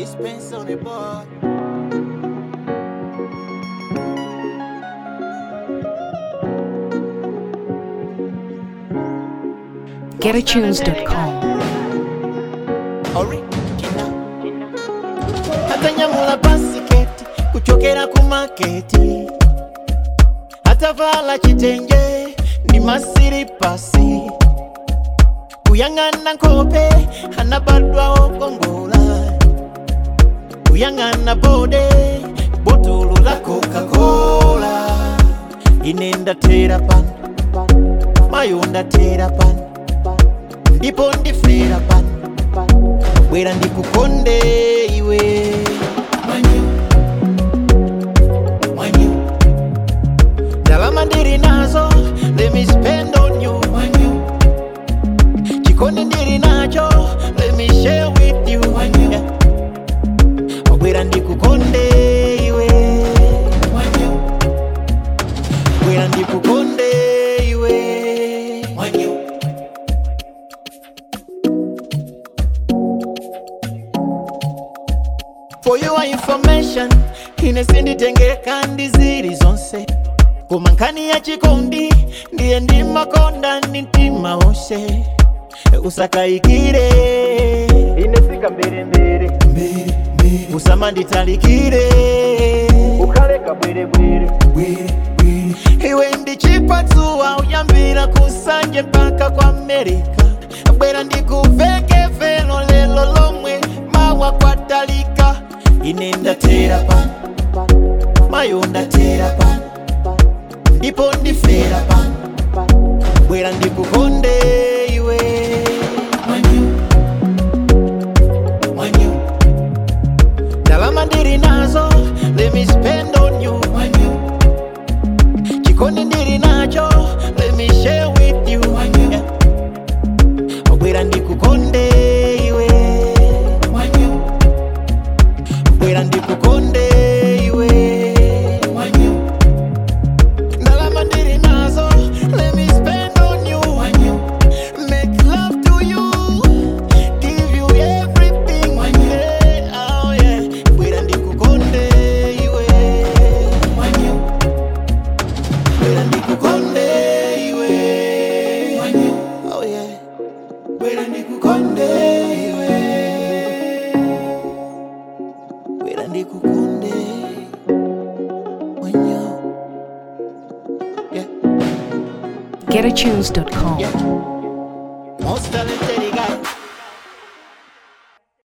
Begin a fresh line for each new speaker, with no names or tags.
Spence on the board.
GetAtunes.com.
Original. Atanyamula basiketi kuchokera ku maketi atavala kitenge ndi masiripasi kuyang'ana nkope anabadwaho kongola kuyang'ana bode botolo la coca-cola ine ndatera pano mayo ndatera pano ndipo ndifera pano bwera ndikukonde iwe Mwanyu, mwanyu. ndalama ndiri nazo let me spend on you Mwanyu. chikondi ndiri nacho let me share with you Mwanyu. bwera ndikukonde iwe Mwanyu. bwera ndikukonde iwe Mwanyu. For your information, ine sinditengeka ndi ziri zonse koma nkhani ya chikondi ndiye ndimakonda ndi mtima wonse usakayikire ine sika mbelembele usamanditalikire ukhaleka bwerebwere iwe ndi chipatsuwa uyambira kusanje mpaka kwa amerika bwera ndikuveke velo lelo lomwe mawa kwatalika ine ndatera pano mayo ndatera pano ndipo ndifera pano bwera ndikukonde iwe Mwanyu, mwanyu. ndalama ndiri nazo let me spend on you Mwanyu. chikondi ndiri nacho let me share with you Mwanyu. bwera ndikukonde iwe Mwanyu. bwera ndikukonde iwe Mwanyu. ndalama ndiri nazo let me spend on you Mwanyu. make love to you give you everything yeah, oh yeah. bwera ndikukonde iwe Mwanyu. bwera ndikukonde iwe Mwanyu. oh yeah. bwera ndikukonde iwe bwera ndikukonde Mwanyu. yeah.
GetAtunes.com.
Yeah. Most talented